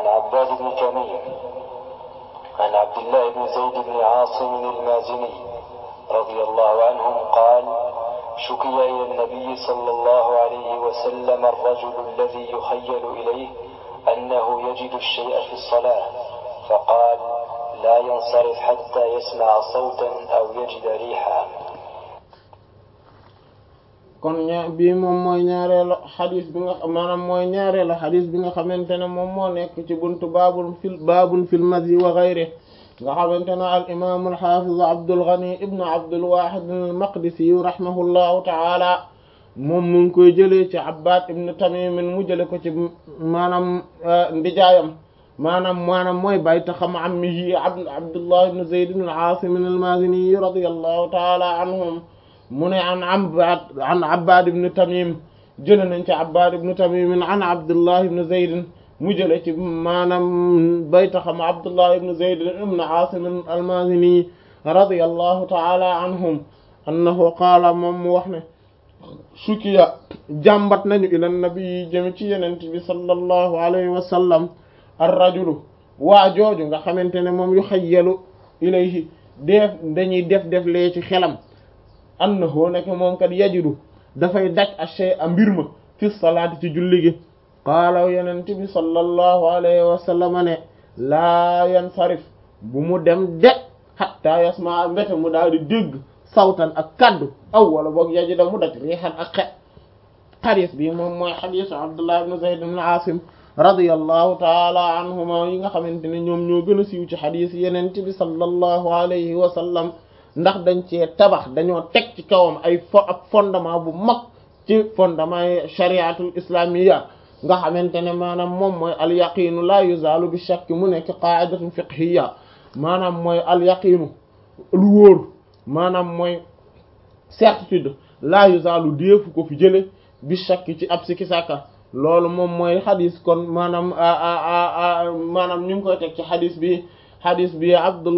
عباد بن تميم عن عبد الله بن زيد بن عاصم المازني رضي الله عنهم قال شكي إلى النبي صلى الله عليه وسلم الرجل الذي يخيل إليه أنه يجد الشيء في الصلاة فقال لا ينصرف حتى يسمع صوتا أو يجد ريحا kon ña bii moom mooy ñaareelu xadis bi nga maanaam mooy ñaareelu xadis bi nga xamante ne moom moo nekk ci buntu baabul fil baabun fil madyi wa ghayri nga xamante ne al imam al hafiz Abdul Ghani ibnu Abdul Wahid al Maqdisi rahimahullahu taala moom mu ngi koy jëlee ci Abbad ibnu Tamim mu jële ko ci maanaam ndijaayam maanaam maanaam mooy bayta xam ammihi Abdullah ibnu Zayd ibn al-Asim al-Mazini radiyallahu taala anhum mu ne an Abbad an Abbad ibn Tamim jële nañ ci Abbad ibn Tamim an Abdullah ibn Zayd mu jële ci maanaam bayta xam Abdullah ibn Zayd ibn Asim al-Mazini radiyallahu ta'ala anhum annahu qaala moom mu wax ne sukiya jàmbat nañu ila nabi jëm ci yenent bi sallallahu alayhi wa sallam ar-rajulu waa jooju nga xamante ne moom yu xayyalu ilayhi def dañuy def def lee ci xelam annahu nekk moom kat yajidu dafay daj ashay a mbir ma fi salaati ci julli gi qaala yenent bi sallallahu alayhi wa sallam ne laa yansarif bu mu dem de hatta yasma mbete mu daal di dégg sawtan ak kaddu aw wala boog yajida mu daj riixan ak xe xadis bi moom mooy xadisu abdullah ibn zayd ibn asim radiyallahu taala anhuma yi nga xamante ne ñoom ñoo gën a siiw ci xadis yenent bi sallallahu alayhi wa sallam ndax dañ cee tabax dañoo teg ci kawam ay fo ak fondement bu mag ci fondement yi shariatul islamiyya nga xamante ne maanaam moom mooy al yaqinu la yuzalu bi shakk mu nekk qaidatun fiqhiyya maanaam mooy al yaqinu lu wóor maanaam mooy certitude la yuzalu déefu ko fi jële bi shakk ci ab sikki sàkka loolu moom mooy xadis kon maanaam maanaam ñu ngi koy teg ci xadis bi xadis bi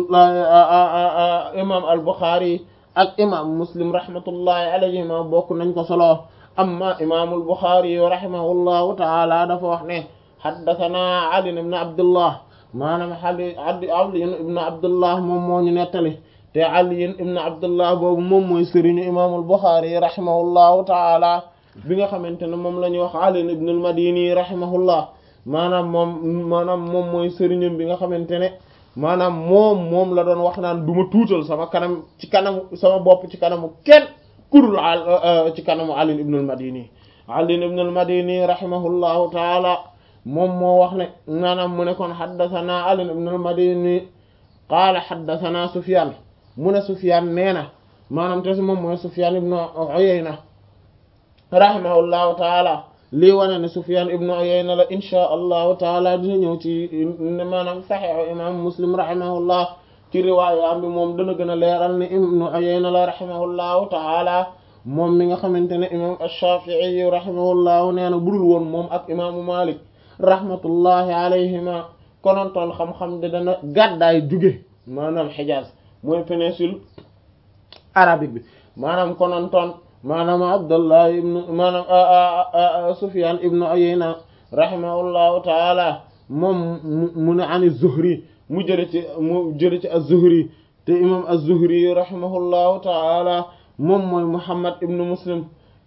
abdullah imam al buxaari ak imam muslim rahmatullahi alayhima bokk nañ ko solo amma imamul buxaari rahimahullahu taala dafa wax ne xaddathana ali ibn abdullah maanaam ali ali ibn abdullah moom moo ñu nettali te ali ibn abdullah boobu moom mooy sëriñu imamul buxaari rahimahullahu taala bi nga xamante ne moom la ñuy wax ali ibn al madini rahimahullah maanaam moom maanaam moom mooy sëriñam bi nga xamante ne maanaam moom moom la doon wax naan du ma tuutal sama kanam ci kanamu sama bopp ci kanamu kenn kurul ci kanamu Ali ibn al-Madini Ali ibn al-Madini rahimahullahu taala moom moo wax ne maanaam mu ne kon haddathana Ali ibn al-Madini qaala haddathana Sufyan mu ne Sufyan nee na maanaam te moom mooy Sufyan ibn Uyayna rahimahullahu taala lii wane ne Sufyan ibnu Uyayna la insha allahu taala dina ñëw ci maanaam saxiixu imam Muslim rahimahullah ci riwaaya bi moom dana gën a leeral ne ibnu Uyayna la rahimahullahu taala moom mi nga xamante ne imam Ash-Shafi'i rahimahullahu nee na budul woon moom ak imaamu Malik rahmatullahi alayhima konontoon xam-xam de dana gàddaay jóge maanaam Hijaz mooy péninsule arabique bi maanaam konontoon maanaam abdullah ibnu maanaam sufyan ibnu uyayna rahimahullahu taala moom mu ne an az-zuhri mu jële ci mu jële ci az-zuhri te imam az-zuhri rahimahullahu taala moom mooy muhammad ibnu muslim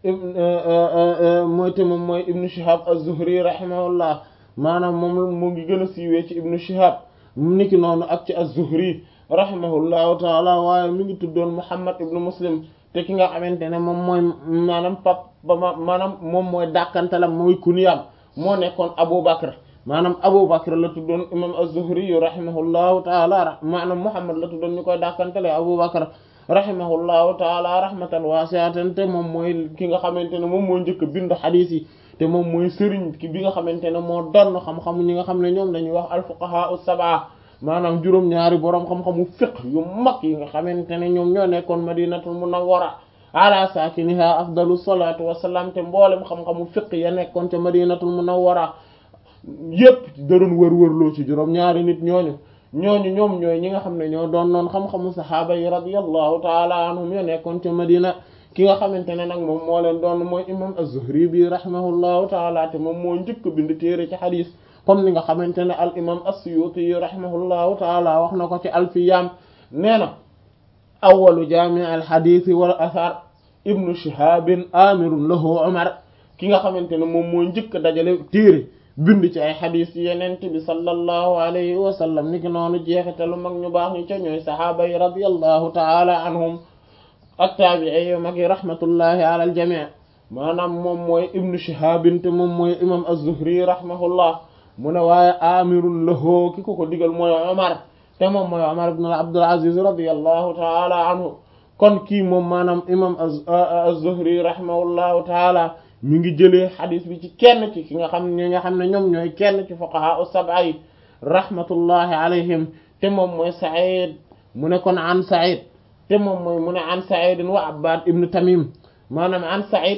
mooy te moom mooy ibnu shihab az-zuhri rahimahullah maanaam moom mu ngi gën a siiwee ci ibnu shihab niki noonu ak ci az-zuhri rahimahullahu taala waaye mi ngi tuddoon muhammad ibnu muslim te ki nga xamante ne moom mooy maanaam pap ba ma maanaam moom mooy dàkkantalam mooy kuniyam moo nekkoon Abu Bakr maanaam Abu Bakr la tuddoon imam az-Zuhri yu rahimahullahu taala maanaam Muhammad la tuddoon ñu koy dàkkantale Abu Bakr rahimahullahu taala rahmatan wasi'atan te moom mooy ki nga xamante ne moom moo njëkk bind xadiis yi te moom mooy sëriñ ki bi nga xamante ne moo donn xam-xamu ñi nga xam ne ñoom dañuy wax al-fuqaha as-sab'a maanaam juróom-ñaari boroom xam-xamu fiqh yu mag yi nga xamante ne ñoom ñoo nekkoon madinatul munawwara ala saakiniha afdalu salatu wassalam te mboolem xam-xamu fiqh ya nekkoon ca madinatul munawwara yépp daroon wër-wërloo ci juróom-ñaari nit ñooñu ñooñu ñoom ñooy ñi nga xam ne ñoo doon noon xam-xamu sahaaba yi radiyallahu taala anhum ya nekkoon ca madina ki nga xamante ne nag moom moo leen doon mooy imam az-Zuhri bi rahimahullahu taala te moom moo njëkk bind téere ci xadis comme ni nga xamante ne al imam as-Suyuti rahimahullahu taala wax na ko ci alfiyam nee na awalu jami al hadith wal athar ibnu shihabin amirun lahu umar ki nga xamante ne moom moo njëkk dajale téere bind ci ay xadis yenent bi sallallahu alayhi wa sallam ni ki noonu jeexitalu mag ñu baax ñu ca ñooy sahaaba yi radiyallahu taala anhum ak taabi'i yu mag yi rahmatullahi ala al jami' maanaam moom mooy ibnu shihabin te moom mooy imam az-zuhri rahimahullah mu ne waaye amirun lahu ki ko ko digal mooy omar te moom mooy omar ibn abdul aziz radiyallahu taala anhu kon kii moom maanaam imam az-zuhri rahimahullahu taala mi ngi jëlee xadis bi ci kenn ci ki nga xam ne nga xam ne ñoom ñooy kenn ci fuqaha as-sab'a yi rahmatullahi alayhim te moom mooy sa'id mu ne kon an sa'id te moom mooy mu ne an sa'id wa abbad ibn tamim maanaam an sa'id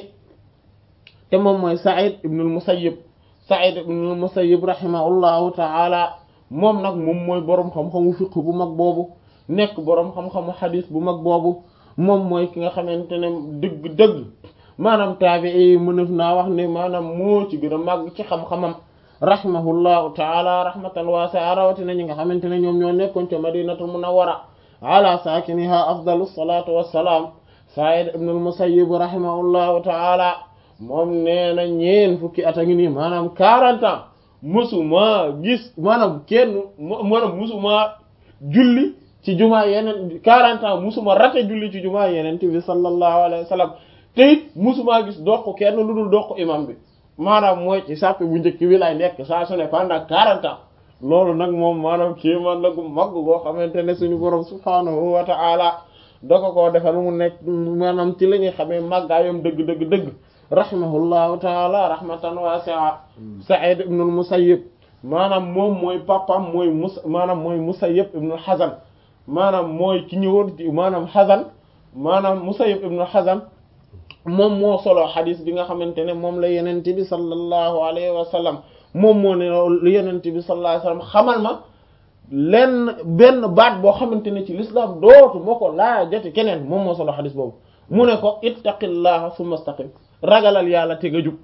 te moom mooy Sa'id ibn al-Musayyib Sa'id ibn al-Musayyib rahimahullahu ta'ala moom nag moom mooy boroom xam-xamu fiqh bu mag boobu nekk boroom xam-xamu xadis bu mag boobu moom mooy ki nga xamante ne dëgg-dëgg maanaam taabi'i yi mënef naa wax ne maanaam moo ci gën a màgg ci xam-xamam rahimahullahu ta'ala rahmatan wasi'a rawatina ñi nga xamante ne ñoom ñoo nekkoon ca Madinatul Munawwara ala saakiniha afdalu salatu wassalaam Sa'id ibn al-Musayyib rahimahullahu ta'ala moom nee na ñeen fukki at a ngi nii maanaam quarante ans musuma gis maanaam kenn maanaam musuma julli ci jumaa yeneen quarante ans musuma rate julli ci jumaa yeneen bi sallallahu alayhi wa sallam te it musuma gis doq kenn lu dul doq imam bi maanaam mooy ci sàppe bu njëkk bi lay nekk saa su ne pendant quarante ans loolu nag moom maanaam kii man nagu mag boo xamante ne suñu borom subhaanahu wa ta'ala doko koo defal mu nekk maanaam ci la ñuy xamee màggaayam dëgg dëgg dëgg rahimahullahu taala rahmatan wasi'a Sa'id ibn al-Musayyib maanaam moom mooy papam mooy mus maanaam mooy Musayyib ibn al-Hazan maanaam mooy ki ñëwoon ci maanaam Hazan maanaam Musayyib ibn al-Hazan moom moo solo xadis bi nga xamante ne moom la yenente bi sallallahu alayhi wa sallam moom moo ne lu yenente bi sallallahu alayhi wa sallam xamal ma lenn benn baat boo xamante ne ci l'islam dootu moo ko laajate keneen moom moo solo xadis boobu mu ne ko ittaqillaha thumma istaqim ragalal yàlla te nga jub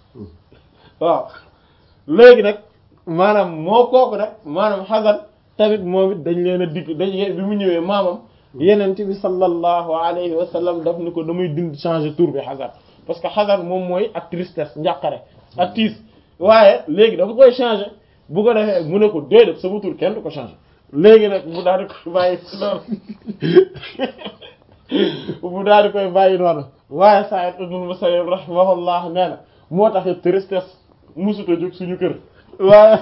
waaw léegi nag maanaam moo kooku nag maanaam xasan tamit moom it dañ leen a digg dañ bi mu ñëwee maamam yenente bi sallallahu alayhi wa sallam daf ni ko damay dind changer tour bi xasan parce que xasan moom mooy ak tristesse njàqare ak tiis waaye léegi dafa koy changer bu ko defee mu ne ko déedéet sama tur kenn du ko changer léegi nag mu daal di koy bàyyi noonu mu daal di koy bàyyi noonu waaye Sa'id ibn Musayyib rahimahullah nee na moo tax tristesse musuta jóg suñu kër waaye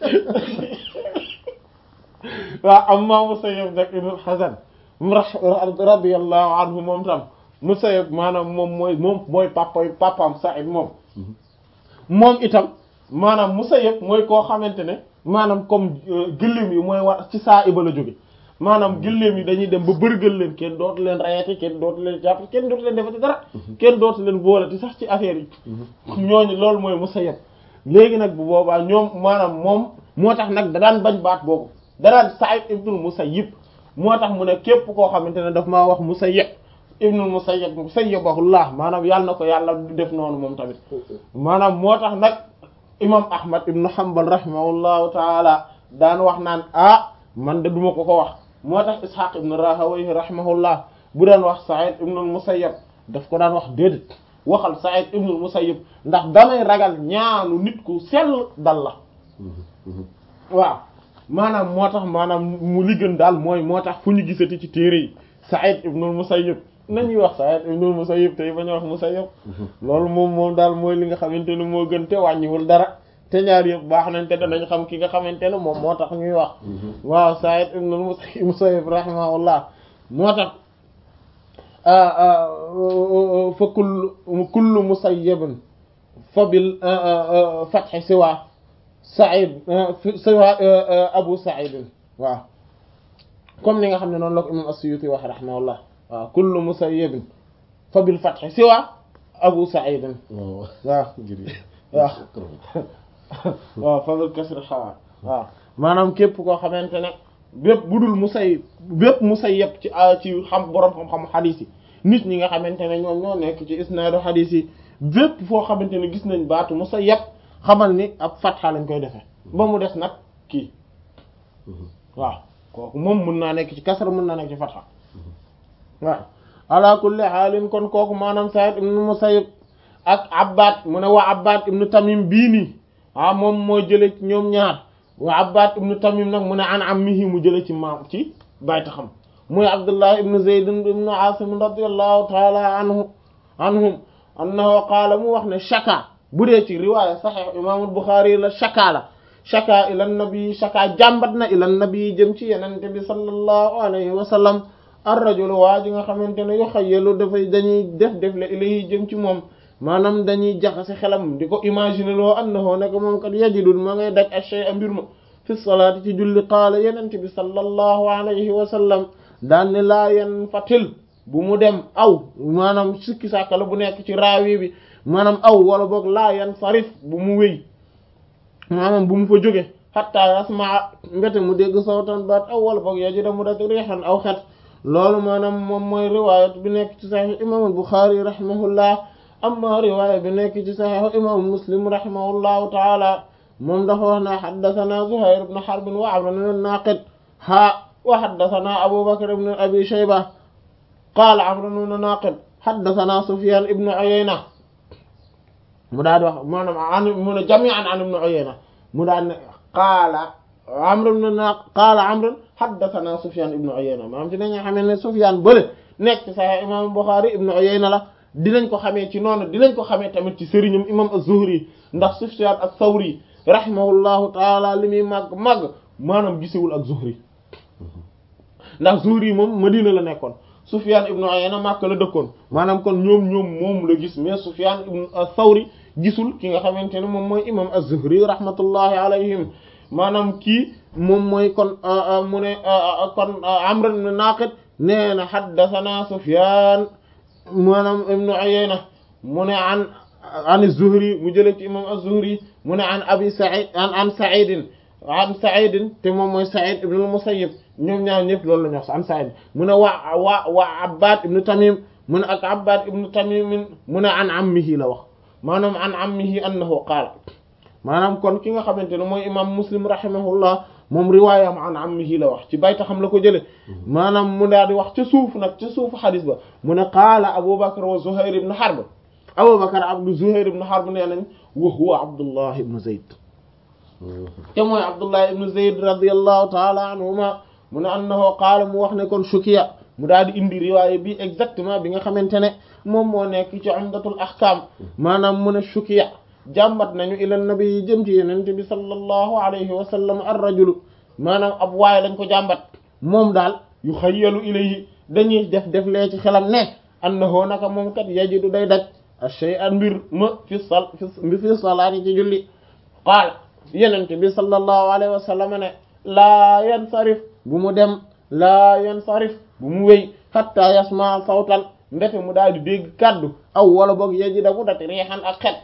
waaw amma Musayyib nag ibn Hazan radiyallahu anhu moom tam Musayyib maanaam moom mooy moom mooy papa papaam Sa'id moom moom itam maanaam Musayyib mooy koo xamante ne maanaam comme gëléem yi mooy war ci saa iba la jóge maanaam gëléem yi dañuy dem ba bërgël leen kenn dootu leen rayati kenn dootu leen jàpp kenn dootu leen defati dara kenn dootu leen boolati sax ci affaire yi ñooñu loolu mooy Musayyib léegi nag bu boobaa ñoom maanaam moom moo tax nag da daan bañ baat boobu da daan Sa'id ibnul Musayyib moo tax mu ne képp koo xamante ne daf maa wax Musayyib ibnul Musayyib Musayyibahullah maanaam yàlla na ko yàlla du def noonu moom tamit maanaam moo tax nag imam Ahmad ibnu Hanbal rahimahullahu taala daan wax naan ah man de duma ko ko wax moo tax Ishaq ibn Rahawayh rahimahullah bu daan wax Sa'id ibn al-Musayyib daf ko daan wax déedéet waxal Sa'id ibn al-Musayyib ndax damay ragal ñaanu nit ku sell dal la waaw maanaam moo tax maanaam mu li gën daal mooy moo tax fu ñu gisati ci téere yi Sa'id ibn al-Musayyib nañuy wax Sa'id ibn al-Musayyib tey bañ a wax Musayyib loolu moom moom daal mooy li nga xamante ne moo gën te wàññiwul dara te ñaar yëpp baax nañ te danañ xam ki nga xamante ne moom moo tax ñuy wax waaw Sa'id ibn al-Musayyib rahimahullah moo tax fa kullu kullu musayyibin fa bil fathi siwa Sa'id siwa Abu Sa'id waaw comme ni nga xam ne noonu la ko imam as-Suyuti wax rahimahullah waaw kullu musayyibin fa bil fathi siwa Abu Sa'id waaw waaw waaw fadl kasr xawa waaw maanaam képp koo xamante ne bépp bu dul musay bépp musayyab ci ci xam boroom xam-xam xadiis yi nit ñi nga xamante ne ñoom ñoo nekk ci isnaadu xadiis yi bépp foo xamante ne gis nañ baatu musayyab xamal ni ab fatxa lañ koy defee ba mu des nag kii waaw kooku moom mën naa nekk ci kasra mën naa nekk ci fatha waaw ala kulli haalin kon kooku maanaam Sa'id ibn Musayyib ak Abbad mu ne waa Abbad ibn Tamim bii nii ah moom moo jële ci ñoom ñaar waa Abbad ibn Tamim nag mu ne an ammihi mu jële ci maam ci bayta xam muy Abdullah ibn Zayd ibn Asim radiyallahu ta'ala anhu anhum annahu qaala mu wax ne shaka bu dee ci riwaaya sahih imaamul Bukhari la shaka la shaka ila nabi shaka jàmbat na ila nabi jëm ci yenente bi sallallahu alayhi wa sallam ar-rajul waa ji nga xamante ne yu xayyalu dafay dañuy def def le ilayhi jëm ci moom maanaam dañuy jaxase xelam di ko imaginer loo annahu nekk moom kat yajidul ma ngay daj ashay a mbir ma fi salaati ci julli qaala yenente bi sallallahu alayhi wa sallam daan ne laa yan fatil bu mu dem aw maanaam sikki sàkkala bu nekk ci raawi bi maanaam aw wala boog laa yan sarif bu mu wéy maanaam bu mu fa jóge hatta yasmaa mbete mu dégg sawtan baat aw wala boog yajida mu dak riixan aw xet loolu maanaam moom mooy riwaayat bi nekk ci saxiix imam Buxaari rahimahullah amma riwaaya bi nekk ci saxiix imam Muslim rahimahullahu taala moom dafa wax na xaddathana Zuhayr ibn Harb wa Amr ibn Naaqid ha wa xaddathana Abu Bakr ibn Abi Shayba qaala Amr ibn Naaqid xaddathana Sufyaan ibn Uyayna mu daal di wax maanaam an mu ne jami'an an ibn Uyayna mu daal ne qaala Amr ibn Naaqid qaala Amr haddathana Sufyan ibn Uyayna maanaam ci dañu xamee ne Sufyan bële nekk ci Sahih imam Bukhari ibn Uyayna la dinañ ko xamee ci noonu dinañ ko xamee tamit ci sëriñam imam az-Zuhri ndax Sufyan as-Sawri rahimahullahu taala li muy màgg màgg maanaam gisewul ak Zuhri ndax Zuhri moom Madina la nekkoon Sufyan ibn Uyayna Makka la dëkkoon maanaam kon ñoom ñoom moom la gis mais Sufyan ibn as-Sawri gisul ki nga xamante ne moom mooy imam az-Zuhri rahmatullahi alayhim maanaam kii moom mooy kon mu ne kon Amr ibn Naqid nee na haddathana Sufyan maanaam ibn Uyayna mu ne an an az-Zuhri mu jëlee ci imam az-Zuhri mu ne an Abi Sa'id an an Sa'id an Sa'id te moom mooy Sa'id ibn al-Musayyib ñoom ñaar ñëpp loolu la ñu wax an Sa'id mu ne waa waa waa Abbad ibn Tamim mu ne ak Abbad ibn Tamim mu ne an ammihi la wax maanaam an ammihi annahu qaala maanaam kon ki nga xamante ne mooy imam muslim rahimahullah moom riwaayam an ammihi la wax ci bayta xam la ko jële maanaam mu daal di wax ca suuf nag ca suufu xadis ba mu ne qaala aboubacar wa zuhair ibn harb aboubacar abdu zuhair ibn harb nee nañ wa huwa abdullah ibn zayd te mooy abdullah ibn zayd radiallahu taala anhuma mu ne annahu qaala mu wax ne kon shukiya mu daal di indi riwaaya bi exactement bi nga xamante ne moom moo nekk ci umdatul ahkam maanaam mu ne shukiya jàmbat nañu ila nabi yi jëm ci yenente bi sallallahu alayhi wa sallam ar rajulu maanaam ab waaye lañ ko jàmbat moom daal yu xayyalu ilayhi dañuy def def lee ci xelam ne annahu naka moom kat yajidu day daj ash-shay'a mbir ma fi sal fi fi salaati ci julli qaala yenente bi sallallahu alayhi wa sallam ne laa yansarif bu mu dem laa yansarif bu mu wéy hatta yasma sawtan ndete mu daal di dégg kaddu aw wala boog yajida bu dati riixan ak xet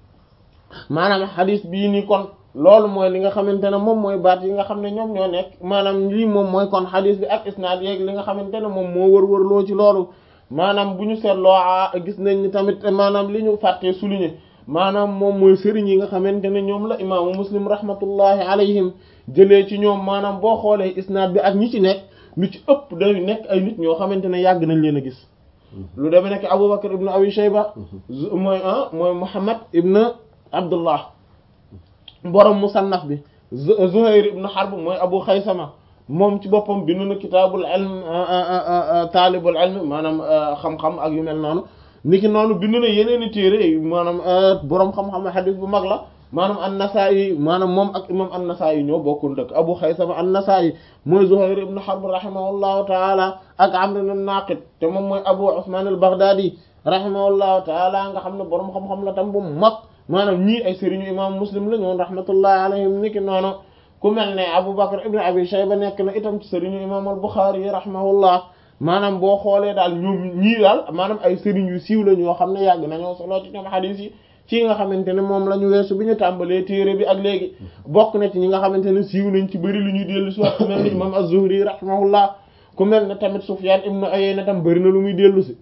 maanaam xadis bii nii kon loolu mooy li nga xamante ne moom mooy baat yi nga xam ne ñoom ñoo nekk maanaam lii moom mooy kon xadis bi ak isnaad yeeg li nga xamante ne moom moo wër-wër loo ci loolu maanaam bu ñu seetloo gis nañ ni tamit maanaam li ñu fàttee souligner maanaam moom mooy sëriñ yi nga xamante ne ñoom la imaamu muslim rahmatullahi alayhim jëlee ci ñoom maanaam boo xoolee isnaad bi ak ñi ci nekk lu ci ëpp day nekk ay nit ñoo xamante ne yàgg nañ leen a gis lu demee nekk Abubakar ibn Abi Shayba mooy ah mooy Muhammad ibn Abdullah borom musannaf bi Zuhayr ibn Harb mooy Abu Khaysama moom ci boppam bind na kitaabul ilm taalibul ilm maanaam xam-xam ak yu mel noonu niki noonu bind na yeneen i téere maanaam borom xam-xam hadith bu mag la maanaam an-Nasaa'i maanaam moom ak imam an-Nasaa'i ñoo bokkul dëkk Abu Khaysama an-Nasaa'i mooy Zuhayr ibn Harb rahimahullahu taala ak Amr ibn Naqid te moom mooy Abu Usman al-Baghdadi rahimahullahu taala nga xam ne borom xam-xam la tam bu mag maanaam ñii ay sëriñu imam Muslim la ñoon rahmatullahi alayhim niki noonu ku mel ne Abu Bakr ibn Abi Shayba nekk na itam ci sëriñu imam al-Bukhari yi rahimahullah maanaam boo xoolee daal ñoom ñii daal maanaam ay sëriñ yu siiw la ñoo xam ne yàgg nañoo solo ci ñoom hadith yi ci nga xamante ne moom la ñu weesu bi ñu tàmbalee téere bi ak léegi bokk na ci ñi nga xamante ne siiw nañ ci bëri lu ñuy dellu si wax ku mel ne imam az-Zuhri rahimahullah ku mel ne tamit Sufyan ibn Uyayna tam bëri na lu muy dellu si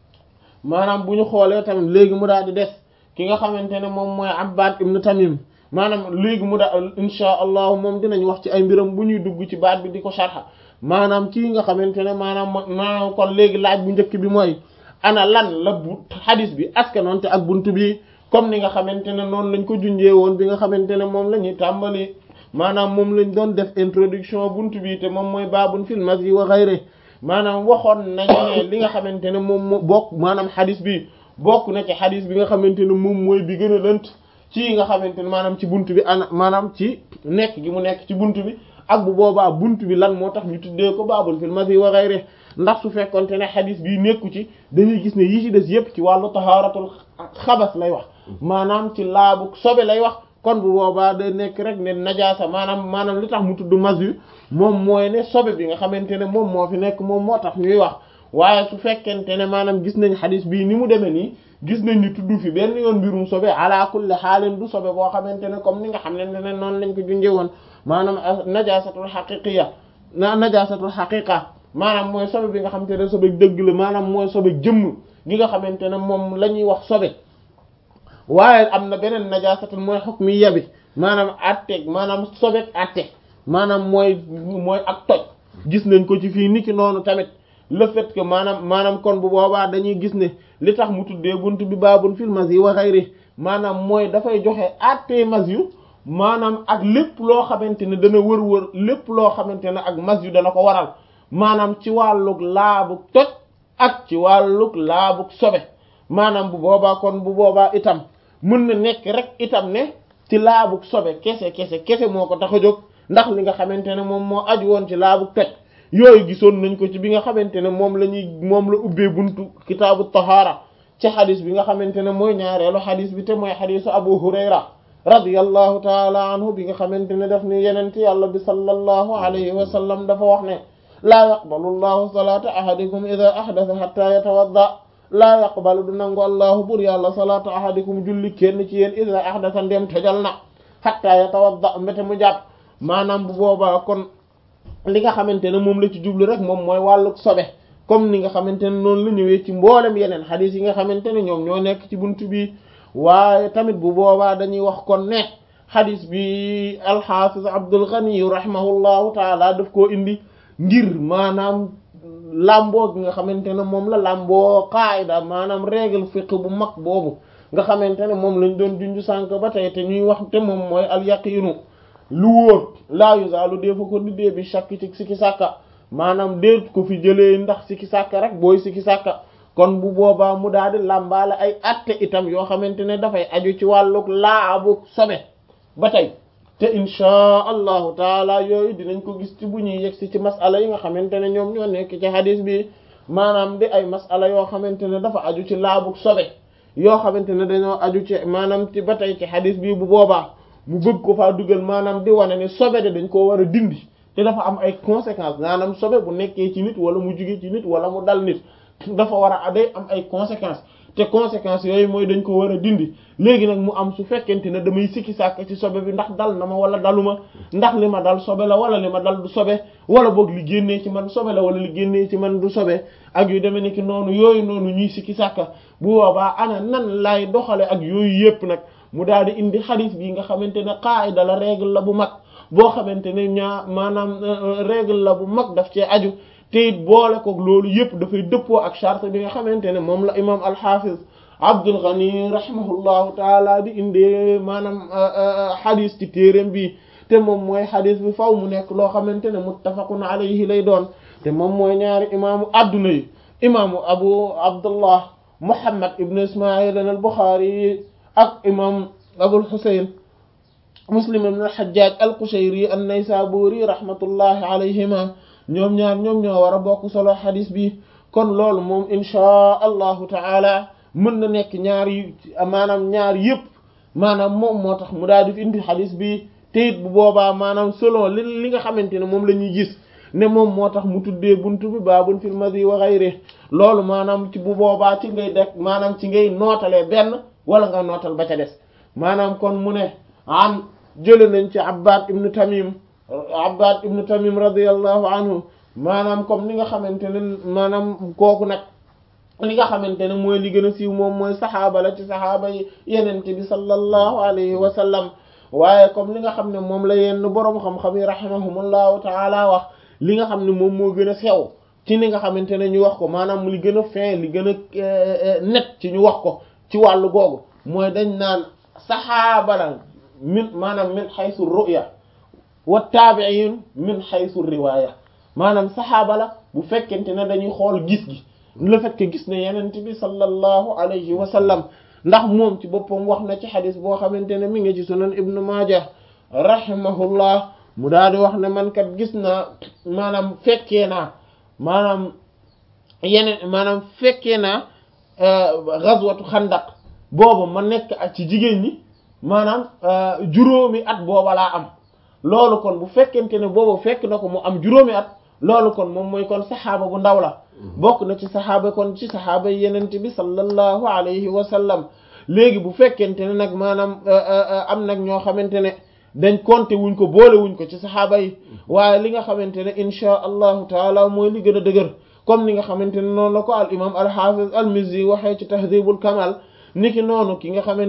maanaam bu ñu xoolee tamit léegi mu daal di des ki nga xamante ne moom mooy Abbad ibn Tamim maanaam léegi mu da insha allahu moom dinañ wax ci ay mbiram bu ñuy dugg ci baat bi di ko sharxa maanaam kii nga xamante ne maanaam maanaam kon léegi laaj bu njëkk bi mooy ana lan la bu xadis bi askanoonte ak buntu bi comme ni nga xamante ne noonu lañ ko junjee woon bi nga xamante ne moom la ñuy tàmbali maanaam moom lañ doon def introduction buntu bi te moom mooy baabun fil masyi wa ghayri maanaam waxoon nañ ne li nga xamante ne moom moo bokk maanaam xadis bi bokk na ci xadis bi nga xamante ne moom mooy bi gën a lënt ci nga xamante ne maanaam ci buntu bi ana maanaam ci nekk gi mu nekk ci buntu bi ak bu boobaa buntu bi lan moo tax ñu tuddee ko baabun fil masyi wa ghayri ndax su fekkonte ne xadis bii nekku ci dañuy gis ne yi ci des yépp ci wàllu tahaaratul xabas lay wax maanaam ci laabu sobe lay wax kon bu boobaa day nekk rek ne najaasa maanaam maanaam li tax mu tudd masyu moom mooy ne sobe bi nga xamante ne moom moo fi nekk moom moo tax ñuy wax waaye su fekkente ne maanaam gis nañ xadis bii ni mu demee nii gis nañ ni tudd fi benn yoon mbirum sobe ala kulli xaalin du sobe boo xamante ne comme ni nga xam ne ne noonu lañ ko junjee woon maanaam najaasatul xaqiqiya na najaasatul xaqiqa maanaam mooy sobe bi nga xamante ne sobe dëgg la maanaam mooy sobe jëmm gi nga xamante ne moom la ñuy wax sobe waaye am na beneen najaasatul mooy hukmiyya bi maanaam atteeg maanaam sobeek atte maanaam mooy mooy ak toj gis nañ ko ci fii niki noonu tamit le fait que maanaam maanaam kon bu boobaa dañuy gis ne li tax mu tuddee buntu bi baabun fil masyi wa ghayri maanaam mooy dafay joxe atte masyu maanaam ak lépp loo xamante ne dana wër-wër lépp loo xamante ne ak masyu dana ko waral maanaam ci wàllug laabug toj ak ci wàllug laabug sobe maanaam bu boobaa kon bu boobaa itam mën na nekk rek itam ne ci laabug sobe kese kese kese moo ko tax a jóg ndax li nga xamante ne moom moo aju woon ci laabug toj yooyu gisoon nañ ko ci bi nga xamante ne moom la ñuy moom la ubbee buntu kitaabu tahaara ci xadis bi nga xamante ne mooy ñaareelu xadis bi te mooy xadisu abu hurayra radiyallahu taala anhu bi nga xamante ne daf ni yenente yàlla bi sallallahu alayhi wa sallam dafa wax ne laa yaqbalu llahu salata ahadikum ida ahdatha hatta yatawadda laa yaqbalu du nangu allahu bur yàlla salata ahadikum julli kenn ci yéen ida ahdatha ndem tojal na hatta yatawadda mbete mu jàpp maanaam bu boobaa kon li nga xamante ne moom la ci jublu rek moom mooy wàlluk sobe comme ni nga xamante ne noonu la ñëwee ci mboolem yeneen xadis yi nga xamante ne ñoom ñoo nekk ci buntu bi waaye tamit bu boobaa dañuy wax kon ne xadis bi alxafiz Abdul Ghani rahimahullahu taala daf koo indi ngir maanaam làmboo gi nga xamante ne moom la làmboo qaayda maanaam règle fiqh bu mag boobu nga xamante ne moom lañ doon junju sànk ba tey te ñuy wax te moom mooy al yaqinu lu wóor laa yuzaalu deefa ko di dee bi shakk ci sikki sàkka maanaam déet ko fi jëlee ndax sikki sàkka rek booy sikki sàkka kon bu boobaa mu daal di làmbaale ay atte itam yoo xamante ne dafay aju ci wàlluk laabu sobe ba tey te inchaa allahu taala yooyu dinañ ko gis ci bu ñuy yegsi ci masala yi nga xamante ne ñoom ñoo nekk ci hadis bi maanaam di ay masala yoo xamante ne dafa aju ci laabuk sobe yoo xamante ne dañoo aju ci maanaam ci ba tey ci hadis bi bu boobaa mu bëgg ko faa dugal maanaam di wane ne sobe de dañ koo war a dindi te dafa am ay conséquences maanaam sobe bu nekkee ci nit wala mu jugee ci nit wala mu dal nit dafa war a day am ay conséquences te conséquences yooyu mooy dañ ko war a dindi léegi nag mu am su fekkente ne damay sikki sàkk ci sobe bi ndax dal na ma wala daluma ndax li ma dal sobe la wala li ma dal du sobe wala boog li génnee ci man sobe la wala li génnee ci man du sobe ak yu demee ni ki noonu yooyu noonu ñuy sikki sàkka bu boobaa ana nan lay doxale ak yooyu yépp nag mu daal di indi xadis bi nga xamante ne qaayda la règle la bu mag boo xamante ne ñaa maanaam règle la bu mag daf cee aju te it boole ko loolu yëpp dafay dëppoo ak charte bi nga xamante ne moom la imam alxafiz Abdul Ghani rahimahullahu taala di indee maanaam xadis ci téereem bi te moom mooy xadis bi faw mu nekk loo xamante ne muttafaqun alayhi lay doon te moom mooy ñaari imaamu adduna yi imaamu abu abdullah muhammad ibn ismail al buxaari ak imam abul husayn muslim ibn al-hajjaj al-qushayri an-naysaburi rahmatullahi alayhima ñoom ñaar ñoom ñoo war a bokk solo xadis bi kon loolu moom inchaa allahu taala mën na nekk ñaar yi maanaam ñaar yëpp maanaam moom moo tax mu daal di fi indi xadis bi te it bu boobaa maanaam selon li li nga xamante ne moom la ñuy gis ne moom moo tax mu tuddee buntu bi baabun fil madi wa ghayri loolu maanaam ci bu boobaa ci ngay dek maanaam ci ngay nootalee benn wala nga nootal ba ca des maanaam kon mu ne an jële nañ ci abbad ibnu tamim abbad ibnu tamim radiallahu anhu maanaam comme ni nga xamante ne maanaam kooku nag li nga xamante ne mooy li gën a siiw moom mooy saxaaba la ci saxaaba yi yenente bi sallallahu alayhi wa sallam waaye comme li nga xam ne moom la yenn boroom xam-xam yi rahimahumullahu taala wax li nga xam ne moom moo gën a sew ci ni nga xamante ne ñu wax ko maanaam li gën a fin li gën a net ci ñu wax ko ci wàllu googu mooy dañ naan saxaaba la min maanaam min xaysu ru'ya wa taabi'in min xaysu riwaaya maanaam saxaaba la bu fekkente ne dañuy xool gis gi le fait que gis ne yenent bi sallallahu alayhi wa sallam ndax moom ci boppam wax na ci xadis boo xamante ne mi ngi ci sunan ibnu maaja rahimahullah mu daal di wax ne man kat gis naa maanaam fekkee naa maanaam yeneen maanaam fekkee naa ghazwatu xandaq boobu ma nekk ak ci jigéen ñi maanaam juróomi at booba laa am loolu kon bu fekkente ne boobu fekk na ko mu am juróomi at loolu kon moom mooy kon saxaaba bu ndaw la bokk na ci saxaaba kon ci saxaaba yenente bi sallallahu alayhi wa sallam léegi bu fekkente ne nag maanaam am nag ñoo xamante ne dañ compter wuñ ko boole wuñ ko ci saxaaba yi waaye li nga xamante ne inchaa allahu taala mooy li gën a dëgër comme li nga xamante ne noonu la ko al imam al hafiz al mizzi waxee ci tahdhibul kamal niki noonu ki nga xamante